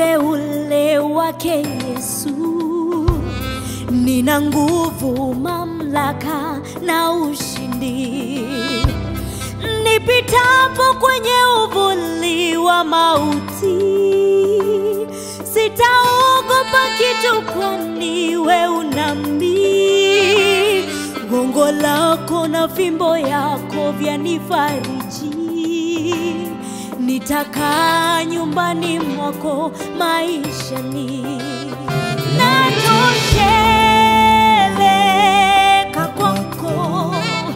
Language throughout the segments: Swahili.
uteule wake Yesu. Nina nguvu, mamlaka na ushindi. Nipitapo kwenye uvuli wa mauti, sitaogopa kitu, kwani we unami. Gongo lako na fimbo yako vyanifariji. Nitakaa nyumbani mwako maishani natosheleka kwako,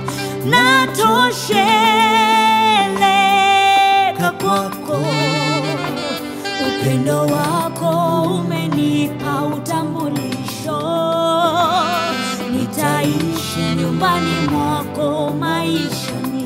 natosheleka kwako. Upendo wako umenipa utambulisho, nitaishi nyumbani mwako maishani.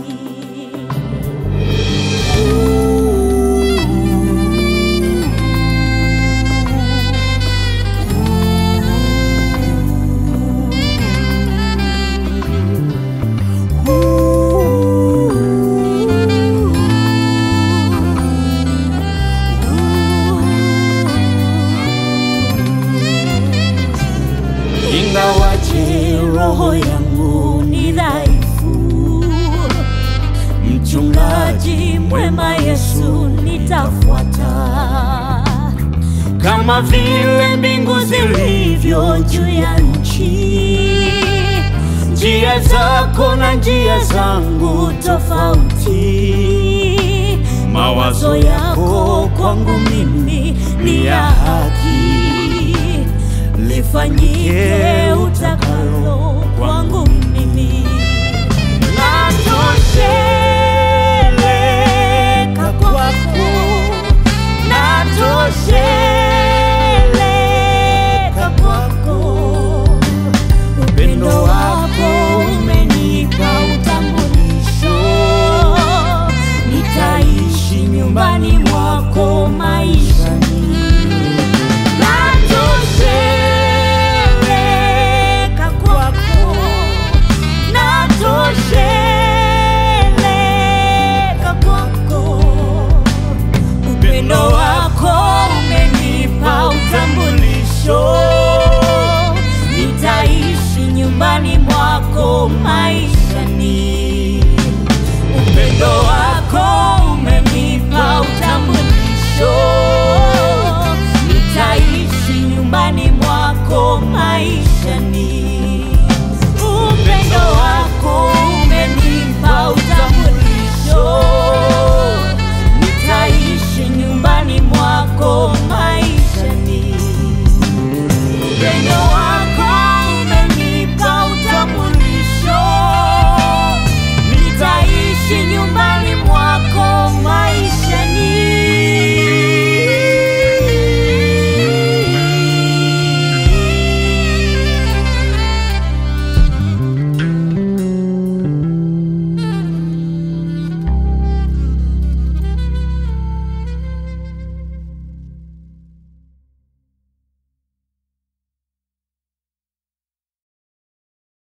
Ingawaje roho yangu ni dhaifu, mchungaji mwema Yesu nitafuata, kama vile mbingu zilivyo juu ya nchi, njia zako na njia zangu tofauti. mawazo yako kwangu mimi ni ya haki, lifanyike utakalo kwangu mimi. Natosheleka